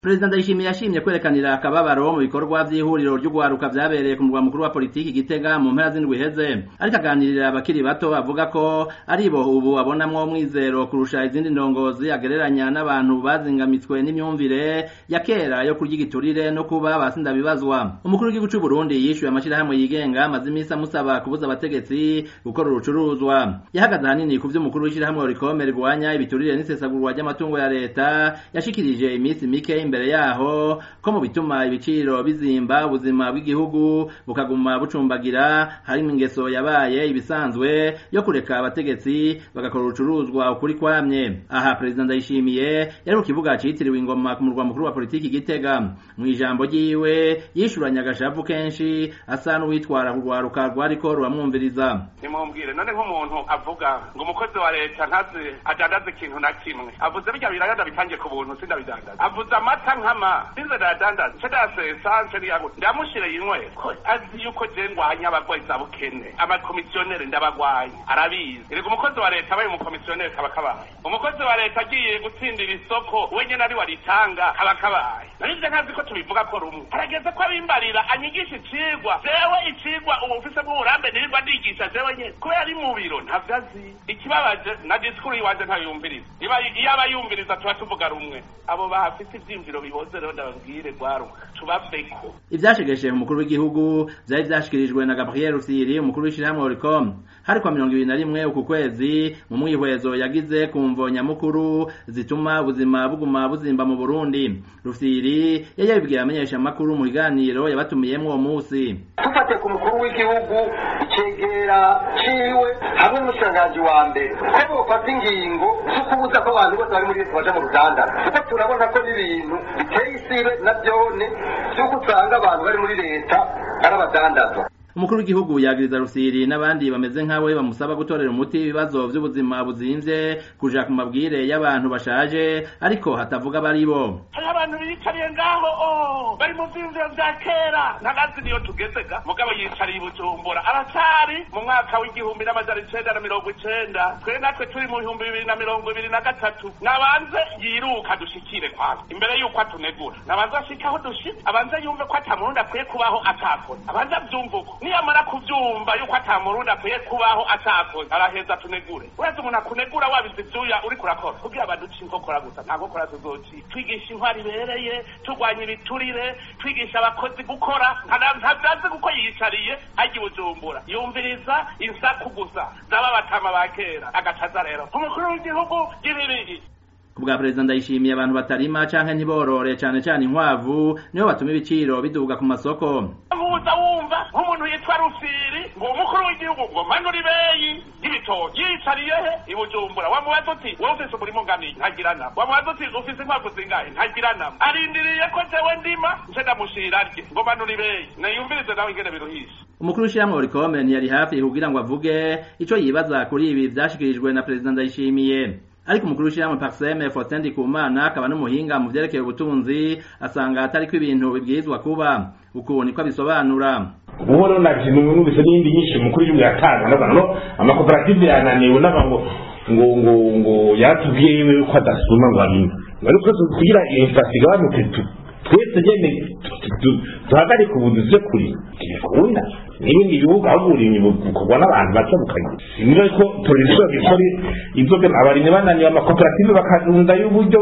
Perezida Ndayishimiye yashimye kwerekanira akababaro mu bikorwa vy'ihuriro ry'ugwaruka vyabereye ku murwa mukuru wa politiki Gitega mu mpera z'indwi iheze ariko aganirira abakiri bato avuga ko aribo ubu abonamwo umwizero kurusha izindi ndongozi agereranya n'abantu bazingamitswe n'imyumvire ya kera yo kurya igiturire no kuba basindabibazwa umukuru w'igihugu c'u Burundi yishuye amashirahamwe yigenga amaze imisi amusaba kubuza abategetsi gukora urucuruzwa yahagaze hanini ku vy'umukuru w'ishirahamwe Oricome rigwanya ibiturire n'isesagurwa ry'amatungo ya leta yashikirije imisi mike imbere yaho ko mu bituma ibiciro bizimba ubuzima bw'igihugu bukaguma bucumbagira harimo ingeso yabaye ibisanzwe yo kureka abategetsi bagakora urucuruzwa ukuri kwamye aha perezida ndayishimiye yari ku kibuga citiriwe ingoma ku murwa mukuru wa politiki Gitega mu ijambo ryiwe yishuranye agashavu kenshi asa n'uwitwara kurwaruka rwariko ruramwumviriza nimumbwire none nk'umuntu avuga ngo umukozi wa leta ntazi adandaza ikintu na kimwe avuze birya biragada bitangiye ku buntu sindabidandaza avuze amata nkama sinze ndadandaza nce ndasesa nce niyago ndamushire yinwe ko azi yuko je ngwanya abagwayi za bukene amakomisiyoneri ndabagwaye arabizi erega umukozi wa leta abaye umukomisiyoneri kaba kabaye umukozi wa leta agiye gutsindira isoko wenyene ari waritanga kaba kabaye narivyo ntazi ko tubivuga ko rumwe harageze ko abimbarira anyigisha icigwa jewe icigwa ubu mfise bw'uburambe nirirwa ndigisha jewe nyene kubera ari mu biro ntavyo azi ikibabaje na disikuru yiwanje ntayumviriza iyo aba yumviriza tuba tuvuga rumwe abo bahafite ivyiyumviro bihoze rero ndababwire gwaruka tubaveko ivyashegeshe umukuru w'igihugu vyari vyashikirijwe na Gabriel Rufyiri umukuru w'ishirahamwe Oricom hari kwa mirongo ibiri na rimwe uku kwezi mu mwihwezo yagize ku mvo nyamukuru zituma ubuzima buguma buzimba mu Burundi Rufyiri yari yabibwiye amenyesha amakuru mu biganiro yabatumiyemwo uwo musi dufate ku mukuru w'igihugu icegera ciwe hamwe n'umushikiranganji wa mbere ko bofata ingingo zo kubuza ko abantu bose bari muri leta baja mu ruganda kuko turabona ko n'ibintu biteye isibe na vyone vy'uko usanga abantu bari muri leta ari abadandaza umukuru w'igihugu yagiriza Rusiri n'abandi bameze nkawe bamusaba gutorera umuti ibibazo vy'ubuzima buzimvye kuja ku mabwire y'abantu bashaje ariko hatavuga bari bo hari abantu biyicariye ngaho oh bari mu vyiyumviro vya kera ntagazi niyo tugezega mugabo yicariye i bujumbura aracari mu mwaka w'igihumbi n'amajana icenda na mirongo icenda twe natwe turi mu bihumbi bibiri na mirongo ibiri na gatatu nabanze yiruka dushikire kwanza imbere y'uko atunegura nabanze ashike aho dushitse abanze yumve ko ata murundi akwiye kubaho atakora abanze avyumve uko niyamara kuvyumva yuko ata murundi akwiye kubaho atakoze araheza tunegure uretse umuntu akunegura wabize ivyuya uriko urakora kugira abantu uca inkokora gusa nta nkokora tuzoci twigisha intwari ibereye turwanya ibiturire twigisha abakozi gukora ntavyazi kuko yiyicariye arya ibujumbura yumviriza insaku gusa zaba batama ba kera agacaza rero umukuru w'igihugu y'ibibiri kubwa perezida ndayishimiye abantu batarima canke ntiborore cane cane inkwavu nibo batuma ibiciro biduga ku masoko uza wumva nk'umuntu yitwa rufiri ngo umukuru w'igihugu ngo manura ibeyi y'ibitoki yicariye he i bujumbura wamubaza uti wowe ufise umurimo ngamiye ntagira nama wamubaza uti ufise inkwavu zingahe ntagira nama arindiriye ko jewe ndima nce ndamushira rye ngo manura ibeyi nayumvirize nawe ingene biruhisha umukuru w'ishirahamwe Oricome ntiyari hafi kugira ngo avuge ico yibaza kuri ibi vyashikirijwe na perezida ndayishimiye ariko umukuru w'ishirahamwe Paxeme Faustin Ndikumana akaba n'umuhinga mu vyerekeye ubutunzi asanga atariko ibintu bibwirizwa kuba uku niko abisobanura ubu rero naje numvise n'iyindi nyinshi umukuru w'igihugu yatanga n'abantu no amakoperative yananiwe n'abantu ngo ngo ngo yatubwiye yiwe ko adasuma ngo amine ariko kugira iyo inflation igabanuke twese nyene duhagarike ubuduze kuri ntibikunda n'ibindi bihugu aho uburimyi bukorwa n'abantu bake bukagira niba ko polisi bikora inzoga abarimyi bananiwe amakoperative bakarunda y'uburyo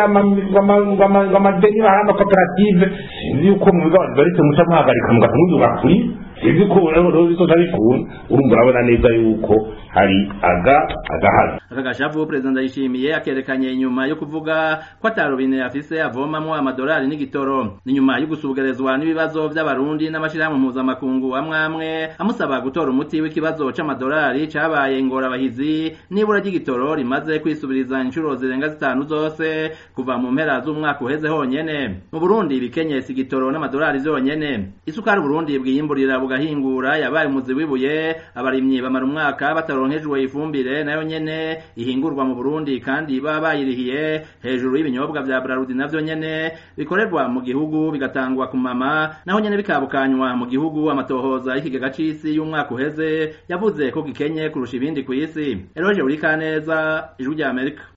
bw'amadeni bahaye amakoperative sinzi yuko mu bigo abantu baretse muca muhagarika mugatumuduga kuri sinzi ko rero bizoza bikunda urumva urabona neza yuko hari aga agahazi aka gashavu perezida ndayishimiye akerekanye inyuma yo kuvuga ko atarubine afise avomamwo amadolari n'igitoro ni nyuma yo gusugerezwa n'ibibazo vy'abarundi n'amashirahamwe mpuzamakungu amwe amwe amusaba gutora umuti w'ikibazo c'amadolari cabaye ingorabahizi n'ibura ry'igitoro rimaze kwisubiriza inshuro zirenga zitanu zose kuva mu mpera z'umwaka uheze honyene mu burundi ibikenyesi igitoro n'amadolari vyonyene isukari uburundi bwiyimburira bugahingura yabaye umuzi w'ibuye abarimyi bamara umwaka bataronkejwe ifumbire nayo nyene ihingurwa mu Burundi kandi baba bayirihiye hejuru y'ibinyobwa vya Brarudi navyo nyene bikorerwa mu gihugu bigatangwa ku mama naho nyene bikabukanywa mu gihugu amatohoza y'ikigega c'isi y'umwaka uheze yavuze ko gikenye kurusha ibindi kw'isi Eroje Urikaneza ijwi rya Amerika